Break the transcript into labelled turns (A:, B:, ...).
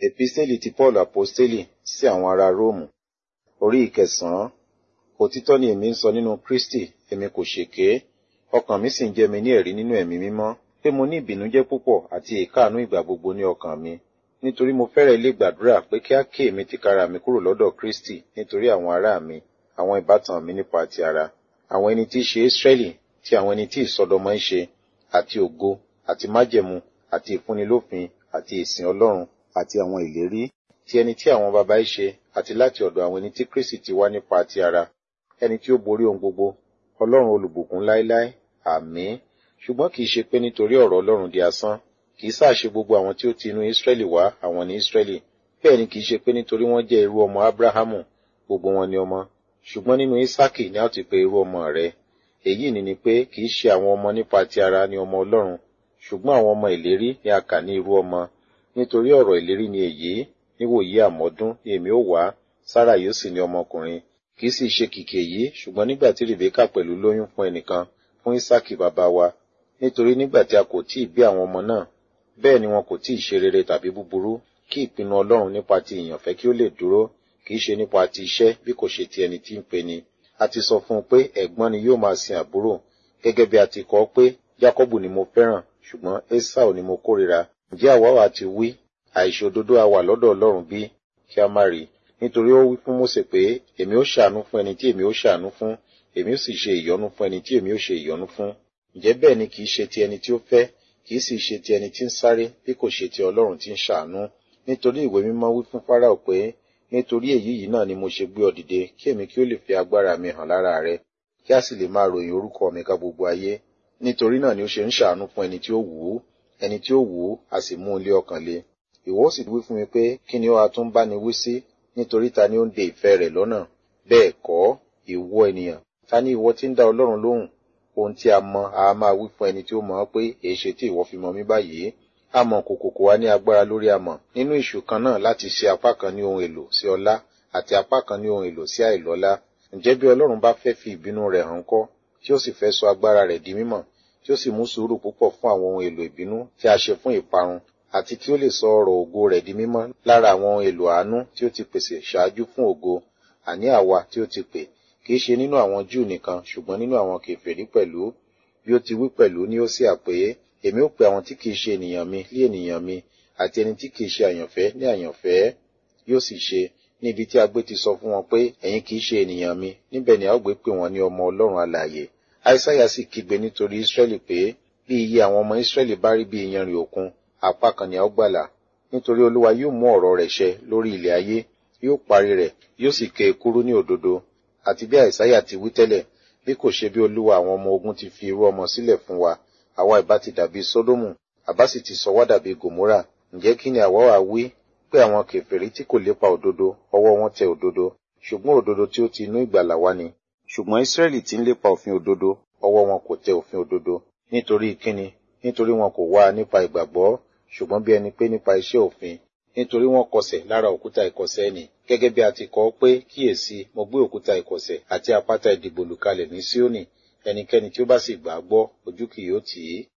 A: Episteli ti Paul Aposteli sí àwọn ará Róòmù. Orí ìkẹsàn-án. Òtítọ́ ni èmi ń sọ nínú Kristi, èmi kò ṣèké. Ọkàn mi sì ń jẹ́ mi ní ẹ̀rí nínú ẹ̀mí mímọ́, pé mo ní ìbìnújẹ́ púpọ̀ àti ìkáàánú ìgbà gbogbo ní ọkàn mi. Nítorí mo fẹ́rẹ̀ lè gbàdúrà pé kí á ké èmi tìkára mi kúrò lọ́dọ̀ Kristi nítorí àwọn ará mi, àwọn ìbátan mi nípa ti ara. Àwọn ẹni tí í ṣe Ísírẹ́lì, ti àwọn ẹni tí ìsọdọmọ ń ṣe, àti ògo, àti májẹ̀mú, àti ìfúnnilófin, àti ìsìn Ọlọ́run, àti àwọn ìlérí, ti ẹni tí àwọn baba í ṣe, àti láti ọ̀dọ̀ àwọn ẹni tí Kristi ti wá nípa ti ara. Ẹni tí ó borí ohun gbogbo, Ọlọ́run olùbùkún láéláé, àmín. Ṣùgbọ́n kìí ṣe pé nítorí ọ̀rọ̀ Ọlọ́run di asán, kìí sáà ṣe gbogbo àwọn tí ó ti inú Ísírẹ́lì wá àwọn ní Ísírẹ́lì. Bẹ́ẹ̀ ni kìí ṣe pé nítorí wọ́n jẹ́ irú ọmọ Ábúráhámù, gbogbo wọn ni ọmọ. Ṣùgbọ́n nínú Ísákì ni a ó ti pe irú ọmọ rẹ̀. Èyí ni ni pé kìí ṣe àwọn ọmọ nípa ti ara ni ọmọ Ọlọ́run, ṣùgbọ́n àwọn ọmọ ìlérí ni a kà ní irú ọmọ. Nítorí ọ̀rọ̀ ìlérí ni èyí, níwòyí àmọ́dún ni èmi ó wá, Sárà yóò sì ní ọmọkùnrin. Kìí sì ṣe kìkì èyí, ṣùgbọ́n nígbà tí Rèbékà pẹ̀lú lóyún fún ẹnìkan, fún Ísákì bàbá wa. Nítorí nígbà tí a kò tíì bí àwọn ọmọ náà, bẹ́ẹ̀ ni wọn kò tíì ṣe rere tàbí búburú, kí ìpinnu Ọlọ́run nípa ti ìyànfẹ́ kí ó lè dúró, kìí ṣe nípa ti iṣẹ́ bí kò ṣe ti ẹni tí ń pe ni. A ti sọ fún un pé ẹ̀gbọ́n ni yóò máa sin àbúrò, gẹ́gẹ́ bí a ti kọ pé Jákọ́bù ni mo fẹ́ràn, ṣùgbọ́n Ésáù ni mo kórìíra. Ǹjẹ́ àwa wà ti wí, àìṣòdodo a wà lọ́dọ̀ Ọlọ́run bí? Kí a má rí. Nítorí ó wí fún Mósè pé, èmi ó ṣàánú fún ẹni tí èmi ó ṣàánú fún, èmi ó sì ṣe ìyọ́nú fún ẹni tí èmi ó ṣe ìyọ́nú fún. Ǹjẹ́ bẹ́ẹ̀ ni kìí ṣe ti ẹni tí ó fẹ́, kìí sì ṣe ti ẹni tí ń sáré, bí kò ṣe ti Ọlọ́run tí ń ṣàánú. Nítorí ìwé mímọ́ wí fún Fáráò pé, nítorí èyí yìí náà ni mo ṣe gbé ọ dìde, kí èmi kí ó lè fi agbára mi hàn lára rẹ, kí a sì lè máa ròyìn orúkọ mi ká gbogbo ayé. Nítorí náà ni ó ṣe ń ṣàánú fún ẹni tí ó wù ú, ẹni tí ó wù ú, a sì mú un lé ọkàn le. Ìwọ sì wí fún mi pé, kí ni ó a tún bá ni wí sí? Nítorí ta ni ó ń de ìfẹ́ rẹ̀ lọ́nà? Bẹ́ẹ̀ kọ́, ìwọ ènìyàn, ta ni ìwọ tí ń dá Ọlọ́run lóhùn? Ohun tí a mọ, a máa wí fún ẹni tí ó mọ̀ ọ́ pé, èéṣe tí ìwọ fi mọ mí báyìí? Amọ̀ kòkòkò wa ní agbára lórí amọ̀, nínú ìṣù kan náà láti ṣe apá kan ní ohun èlò sí ọlá, àti apá kan ní ohun èlò sí àìlọ́lá. Ǹjẹ́ bí Ọlọ́run bá fẹ́ fi ìbínú rẹ̀ hàn kọ́, tí ó sì fẹ́ sọ agbára rẹ̀ di mímọ̀, tí ó sì mú sùúrù púpọ̀ fún àwọn ohun èlò ìbínú tí a ṣe fún ìparun, àti kí ó lè sọ ọ̀rọ̀ ògo rẹ̀ di mímọ́ lára àwọn ohun èlò àánú tí ó ti pèsè ṣáájú fún ògo, àní àwa tí ó ti pè, kìí ṣe nínú àwọn Júù nìkan, ṣùgbọ́n nínú àwọn kèfèrí pẹ̀lú, bí ó ti wí pẹ̀lú ní Hósíà pé, èmi ó pe àwọn tí kìí ṣe ènìyàn mi lé ènìyàn mi, àti ẹni tí kìí ṣe àyànfẹ́ ní àyànfẹ́, yóò sì ṣe, níbi tí agbé ti sọ fún wọn pé, ẹ̀yin kìí ṣe ènìyàn mi, níbẹ̀ ni a ó gbé pè wọ́n ní ọmọ Ọlọ́run alààyè. Aísáyà sì kígbe nítorí Ísírẹ́lì pé, bí iye àwọn ọmọ Ísírẹ́lì bá rí bí iyanrìn òkun, apá kan ni a ó gbàlà. Nítorí Olúwa yóò mú ọ̀rọ̀ rẹ̀ ṣẹ lórí ilẹ̀ ayé, yóò parí rẹ̀, yóò sì ké e kúrú ní òdodo. Àti bí Àìsáyà ti wí tẹ́lẹ̀, bí kò ṣe bí Olúwa àwọn ọmọ ogun ti fi irú ọmọ sílẹ̀ fún wa, àwa ìbá ti dàbí Sódómù, àbá sì ti sọ wá dàbí Gòmórà. Ǹjẹ́ kí ni àwa wá wí? Pé àwọn kèfèrí tí kò lépa òdodo, ọwọ́ wọn tẹ òdodo, ṣùgbọ́n òdodo tí ó ti inú ìgbàlà wá ni. Ṣùgbọ́n Ísírẹ́lì tí ń lépa òfin òdodo, ọwọ́ wọn kò tẹ òfin òdodo. Nítorí kíni? Nítorí wọn kò wá nípa ìgbàgbọ́, ṣùgbọ́n bí ẹni pé nípa iṣẹ́ òfin. Nítorí wọ́n kọsẹ̀ lára òkúta ìkọ̀sẹ̀ nì. Gẹ́gẹ́ bí a ti kọ pé, kíyèsí, mo gbé òkúta ìkọ̀sẹ̀ àti àpáta ìdìbò lùkalẹ̀ ní Síónì. Ẹnikẹ́ni tí ó bá sì gbà á gbọ́, ojú kì yóò tì í.